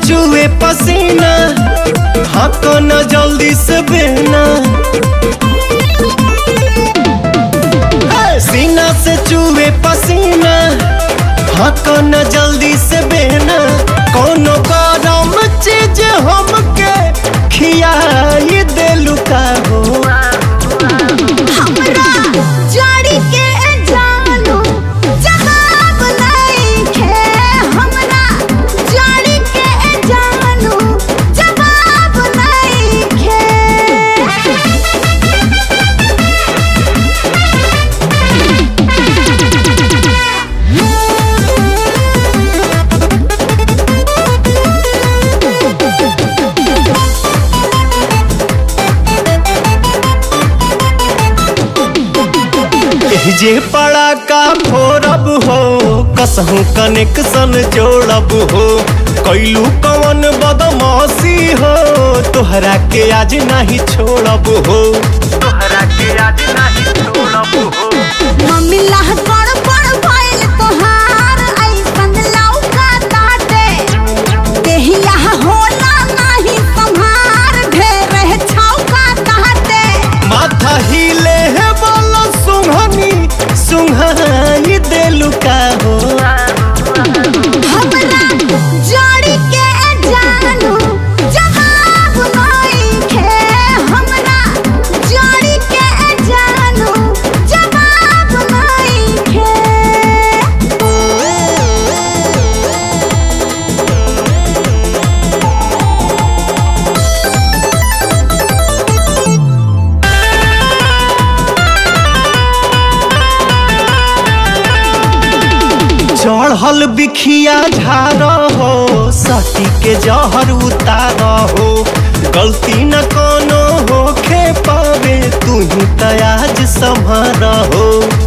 चूहे पसीना हाँ न जल्दी से बहना सीना से चूहे पसीना हाँ न जल्दी से बहना कोनो गरम चीज हमके खियाई देलू का हो हमरा जड़ी के जानू जवाब नइखे हमरा जड़ी के जानू जवाब नइखे जे पड़ा का फोरब हो कसहू कनेक्शन जोड़ब हो कैलू कवन बदमाशी हो तोहरा के आज नहीं छोड़ब हो तोहरा के आज नहीं छोड़ब हो मम्मी लाह कड़ पड़ भइल तोहार ऐसन लौका ताटे देहिया होला नाही संहार ढेर छौका ताटे माथा हिले है बोलो सुंघनी सुंघाई देलू का हो हमरा जड़ी के जानू जवाब नइखे हमरा जड़ी के जानू जवाब नइखे चढ़ल बिखिया झार हो सटी के जहर उतार हो गलती न कोनो होखे पावे तू ही तयाज संभर हो